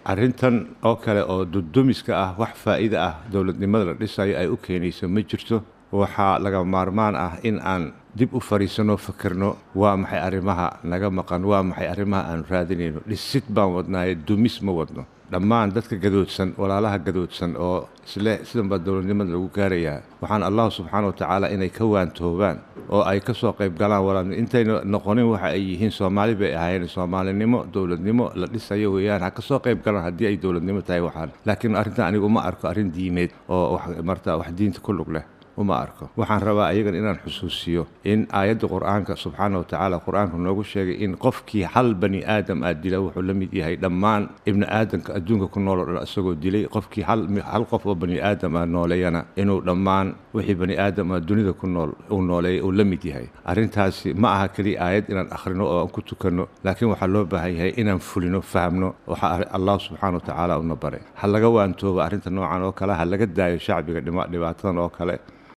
arrintan oo kale oo dudumiska ah wax faa'iida ah dowladnimada la dhisayo ay u keenayso ma jirto waxaa laga maarmaan ah in aan dib u fariisanno fikirno waa maxay arrimaha naga maqan waa maxay arrimaha aanu raadinayno dhisid baan wadnaaye dumis ma wadno dhammaan dadka gadoodsan walaalaha gadoodsan oo isle sidan baa dowladnimada lagu gaarayaa waxaan allahu subxaana wa tacaala inay ka waantoobaan oo ay ka soo qayb galaan walaal intayna noqonin waxa ay yihiin soomaali bay ahaayeen soomaalinimo dowladnimo la dhisayo weeyaan ha ka soo qayb galaan haddii ay dowladnimo tahay waxaan laakiin arrintan anigu uma arko arrin diimeed oo marta wax diinta ku lug leh uma arko waxaan rabaa ayagan inaan xusuusiyo in aayadda qur-aanka subxaana wa tacaala qur-aanka noogu sheegay in qofkii hal bani aadam aad dila wuxuu la mid yahay dhammaan ibni aadamka adduunka ku nool oo dhan isagoo dilay qofkii hal qof oo bani aadam ah nooleeyana inuu dhammaan wixii bani aadam ah dunida ku nool uu nooleeyay uu la mid yahay arrintaasi ma aha keliya aayad inaan akhrino oo aan ku tukanno laakiin waxaa loo baahan yahay inaan fulino fahamno waxa allah subxaana wa tacaala una baray ha laga waantoobo arrinta noocan oo kale ha laga daayo shacbiga dhibaatadan oo kale